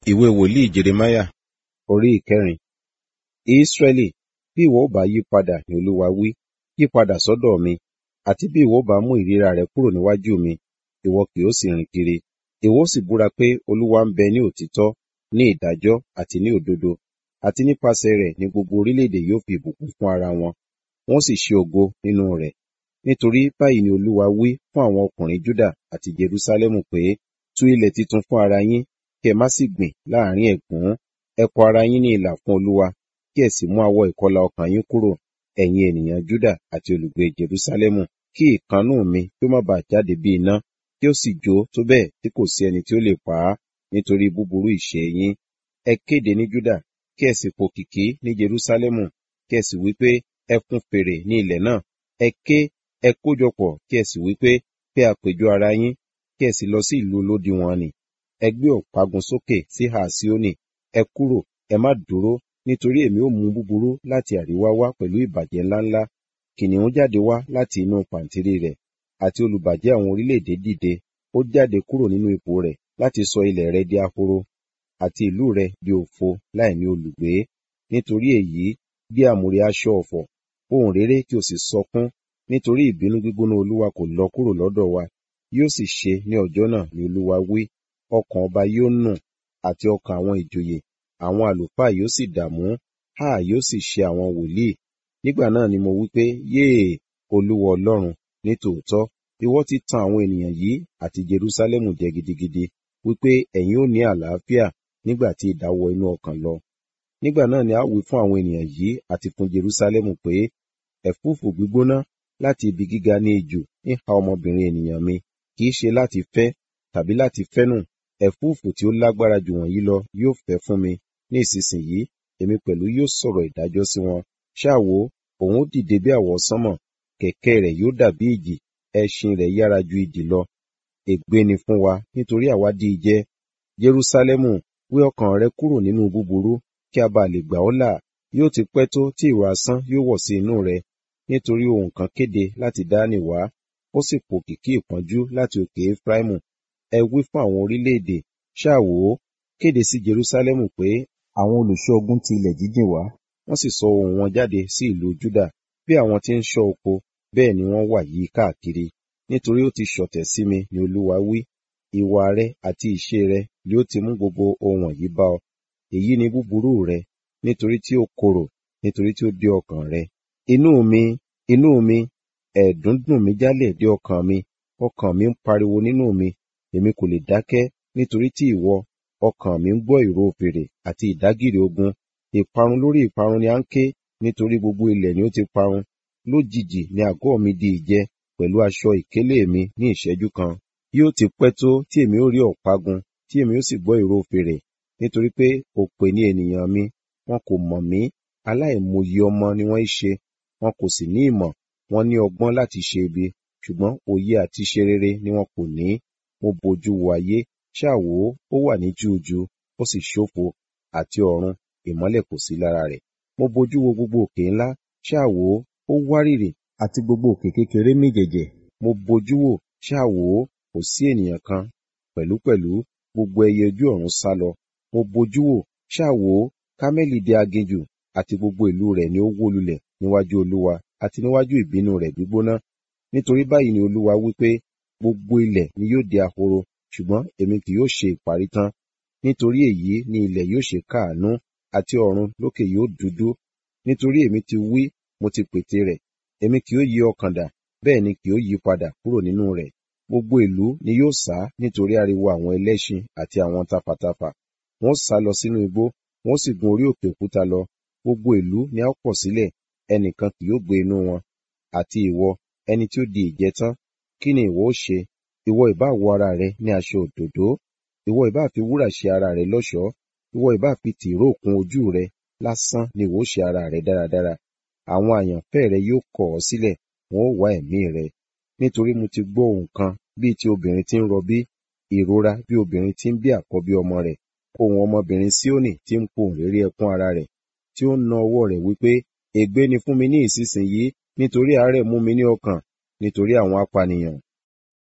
Ìwé wòlíì Jeremáyà orí ìkẹrin. Ísírẹ́lì, bí ìwọ ó bá yí padà ní Olúwa wí, yí padà sọ́dọ̀ mi, àti bí ìwọ ó bá mú ìríra rẹ kúrò níwájú mi, ìwọ kì yóò sì rìn kiri. Ìwọ ó sì búra pé Olúwa ń bẹ ní òtítọ́, ní ìdájọ́ àti ní òdodo, àti nípasẹ̀ rẹ̀ ni gbogbo orílẹ̀-èdè yóò fi ìbùkún fún ara wọn, wọn ó sì ṣe ògo nínú rẹ̀. Nítorí báyìí ni Olúwa wí fún àwọn ọkùnrin Júdà àti Jerúsálẹ́mù pé, tú ilẹ̀ titun fún ara yín, kí ẹ má sì gbìn láàrín ẹ̀gún. Ẹ kọ ara yín ní ilà fún Olúwa, kí ẹ sì mú awọ ìkọlà ọkàn yín kúrò, ẹ̀yin ènìyàn Júdà àti olùgbé Jerúsálẹ́mù, kí ìkannú mi kí ó má baà jáde bí iná, kí ó sì jó tó bẹ́ẹ̀ tí kò sí ẹni tí ó lè pa á, nítorí búburú ìṣe yín. Ẹ kéde ní Júdà, kí ẹ sì pòkìkí ní Jerúsálẹ́mù, kí ẹ sì wí pé, ẹ fún fèrè ní ilẹ̀ náà. Ẹ ké, ẹ kójọpọ̀, kí ẹ sì wí pé, pé àpéjọ ara yín, kí ẹ sì lọ sí ìlú olódiwọ̀n nì. Ẹ gbé ọ̀págun sókè sí ìhà Síónì, ẹ kúrò, ẹ má dúró, nítorí èmi ó mú búburú láti àríwá wá pẹ̀lú ìbàjẹ́ ńláńlá. Kìnnìún jáde wá láti inú pàǹtírí rẹ̀, àti olùbàjẹ́ àwọn orílẹ̀-èdè dìde. Ó jáde kúrò nínú ipò rẹ̀ láti sọ ilẹ̀ rẹ di ahoro, àti ìlú rẹ di òfo láìní olùgbé. Nítorí èyí, gbé àmùrè aṣọ ọ̀fọ̀, ohùn réré kí o sì sọkún, nítorí ìbínú gbígbóná Olúwa kò lọ kúrò lọ́dọ̀ wa. Yóò sì ṣe ní ọjọ́ náà ni Olúwa wí, ọkàn ọba yóò nù, àti ọkàn àwọn ìjòyè, àwọn àlùfáà yóò sì dààmú, háà yóò sì ṣe àwọn wòlíì. Nígbà náà ni mo wí pé, yéè, Olúwa Ọlọ́run, ní tòótọ́, ìwọ ti tan àwọn ènìyàn yìí àti Jerúsálẹ́mù jẹ gidigidi, wípé ẹ̀yin ó ní àlàáfíà nígbà tí idà wọ inú ọkàn lọ. Nígbà náà ni a wí fún àwọn ènìyàn yìí àti fún Jerúsálẹ́mù pé, ẹ̀fúùfù gbígbóná láti ibi gíga ní ijù ń ha ọmọbìnrin ènìyàn mi, kì í ṣe láti fẹ́ tàbí láti fẹ́nù. Ẹ̀fúùfù tí ó lágbára jù wọ̀nyí lọ yóò fẹ́ fún mi. Ní ìsinsìnyí, èmi pẹ̀lú yóò sọ̀rọ̀ ìdájọ́ sí wọn. Ṣáà wò, òun ó dìde bí àwọsánmọ̀, kẹ̀kẹ́ rẹ̀ yóò dàbí ìjì, ẹṣin rẹ̀ yára ju idì lọ. Ègbé ni fún wa, nítorí àwa dí i jẹ. Jerúsálẹ́mù, wé ọkàn rẹ kúrò nínú búburú, kí a bá lè gbà ọ́ là. Yóò ti pẹ́ tó tí ìró asán yóò wọ̀ sí inú rẹ, nítorí ohùn kan kéde láti Dáánì wá, ó sì pòkìkí ìpọ́njú láti òkè Efraimu. Ẹ wí fún àwọn orílẹ̀-èdè, ṣáà wò ó, kéde sí Jerúsálẹ́mù pé àwọn olùṣọ́ ogun ti ilẹ̀ jíjìn wá, wọ́n sì sọ ohùn wọn jáde sí ìlú Júdà. Bí àwọn tí ń ṣọ́ oko, bẹ́ẹ̀ ni wọ́n wà yí káàkiri. Nítorí ó ti ṣọ̀tẹ̀ sí mi, ni Olúwa wí. Ìwà rẹ àti ìṣe rẹ ni ó ti mú gbogbo ohun wọ̀nyí bá ọ. Èyí ni búburú rẹ, nítorí tí ó korò, nítorí tí ó dé ọkàn rẹ. Inú mi, inú mi, ẹ̀ẹ̀dún dùn mí jálẹ̀ dé ọkàn mi, ọkàn mi ń pariwo nínú mi, èmi kò lè dákẹ́, nítorí tí ìwọ, ọkàn mi ń gbọ́ ìró fèrè àti ìdágìrì ogun. Ìparun lórí ìparun ni à ń ké, nítorí gbogbo ilẹ̀ ni ó ti parun. Lójijì ni àgọ́ mi di ìjẹ, pẹ̀lú aṣọ ìkélé mi ní ìṣẹ́jú kan. Yóò ti pẹ́ tó tí èmi ó rí ọ̀págun, tí èmi ó sì gbọ́ ìró fèrè, nítorí pé òpè ni ènìyàn mi, wọn kò mọ̀ mí, aláìmoye ọmọ ni wọ́n í ṣe, wọn kò sì ní ìmọ̀, wọ́n ní ọgbọ́n láti ṣe ibi, ṣùgbọ́n òye àti ṣe rere ni wọn kò ní. Mo bojú wo ayé, ṣáà wò ó, ó wà ní júùjú, ó sì ṣófo, àti ọ̀run, ìmọ́lẹ̀ kò sí lára rẹ̀. Mo bojú wo gbogbo òkè ńlá, ṣáà wò ó, ó wárìrì, àti gbogbo òkè kékeré mì jẹ̀jẹ̀. Mo bojú wò, ṣáà wò ó, kò sí ènìyàn kan, pẹ̀lúpẹ̀lú gbogbo ẹyẹ ojú ọ̀run sálọ. Mo bojú wò, ṣáà wò ó, Kámẹ́lì di aginjù, àti gbogbo ìlú rẹ̀ ni ó wó lulẹ̀ níwájú Olúwa, àti níwájú ìbínú rẹ̀ gbígbóná. Nítorí báyìí ni Olúwa wí pé, gbogbo ilẹ̀ ni yóò di ahoro, ṣùgbọ́n èmi kì yóò ṣe ìparí tán. Nítorí èyí ni ilẹ̀ yóò ṣe káàánú, àti ọ̀run lókè yóò dúdú. Nítorí èmi ti wí, mo ti pète rẹ̀, èmi kì yóò yí ọkàn dà, bẹ́ẹ̀ ni kì yóò yí padà kúrò nínú rẹ̀. Gbogbo ìlú ni yóò sá nítorí ariwo àwọn ẹlẹ́ṣin àti àwọn tafàtafà. Wọ́n sá lọ sínú igbó, wọ́n sì gun orí òkè òkúta lọ. Gbogbo ìlú ni a ó pọ̀ sílẹ̀, ẹnìkan kì yóò gbé inú wọn. Àti ìwọ, ẹni tí ó di ìjẹ tán, kí ni ìwọ ó ṣe? Ìwọ ìbá wọ ara rẹ ní aṣọ òdòdó, ìwọ ìbá fi wúrà ṣe ara rẹ lọ́ṣọ̀ọ́, ìwọ ìbá fi tìróò kún ojú rẹ, lásán ni ìwọ ó ṣe ara rẹ dáradára. Àwọn àyànfẹ́ rẹ yóò kọ̀ ọ́ sílẹ̀, wọn ó wá ẹ̀mí rẹ. Nítorí mo ti gbọ́ ohùn kan bíi ti obìnrin tí ń rọbí, ìrora bí obìnrin tí ń bí àkọ́bí ọmọ rẹ̀, ohùn ọmọbìnrin Síónì tí ń pohùn réré ẹkún ara rẹ̀, tí ó ń na ọwọ́ rẹ̀ wípé, ègbé ni fún mi ní ìsinsìnyí, nítorí àárẹ̀ mú mi ní ọkàn, nítorí àwọn apànìyàn